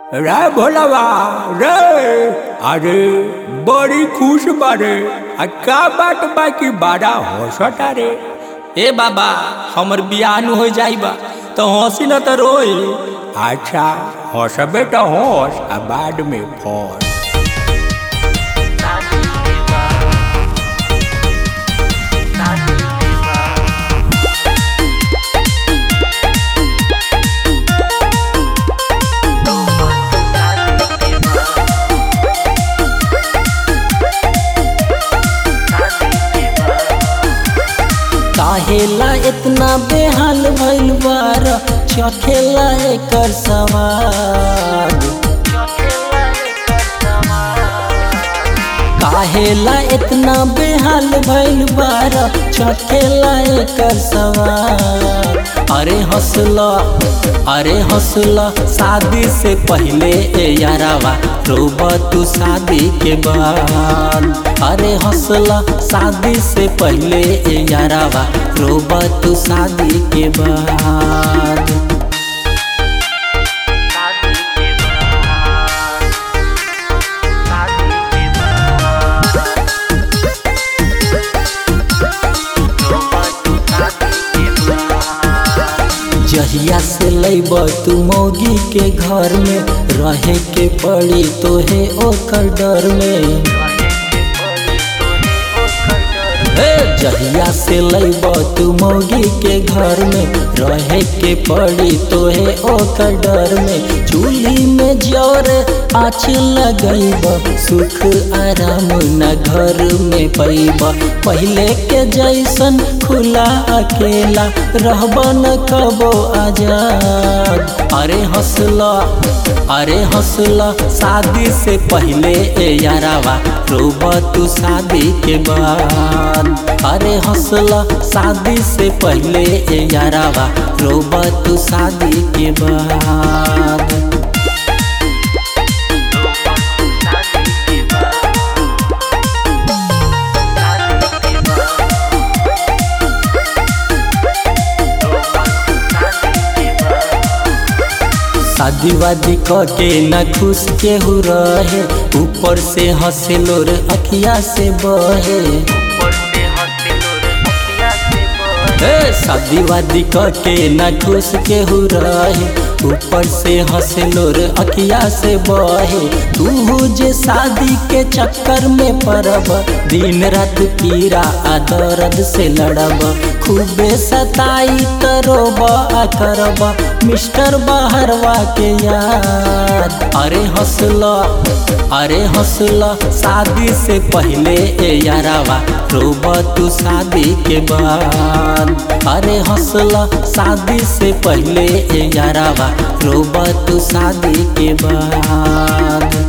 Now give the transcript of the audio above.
रे भोलावा रे अरे बड़ी खुश बारे आ का बात बाकी बड़ा हंसता रे ए बाबा हमर बियाह नु हो जाई बा तो हंसी न त रोई अच्छा हंसबे तो हंस आ बाद में फंस काहेला इतना बेहाल भइल बार चखेला एकर सवाद काहेला इतना बेहाल भइल बार चखेला एकर सवाद अरे हौसला अरे हौसला शादी से पहले ए यारावा रोब तू शादी के बाद अरे हौसला शादी से पहले ए यारावा रोब तू शादी के बाद जहिया से लैब तू मौगी के घर में रहे के पड़ी तोहे ओकर डर में हे जहिया से लैब तू मौगी के घर में रहे के पड़ी तोहे ओकर डर में चूल्ही में जोर आँच लगैब सुख आराम न घर में पैब पहले के जैसन खुला अकेला रहब न कबो आजाद अरे हौसला अरे हौसला शादी से पहले ए यारावा रोब तू शादी के बाद अरे हौसला शादी से पहले ए यारावा रोब तू शादी के बाद शादी वादी के न खुश केहू रहे ऊपर से हंसे लोर अखिया से बहे हे शादी वादी के न खुश केहू रहे ऊपर से हंसे लोर अखिया से बहे तू जे शादी के चक्कर में पड़ब दिन रात पीरा आ दर्द से लड़ब खूबे सताई करोब आ करब मिस्टर बहरवा के याद अरे हौसला अरे हौसला शादी से पहले ए यारावा रोब तू शादी के बाद अरे हौसला शादी से पहले ए यारावा रोब तू शादी के बाद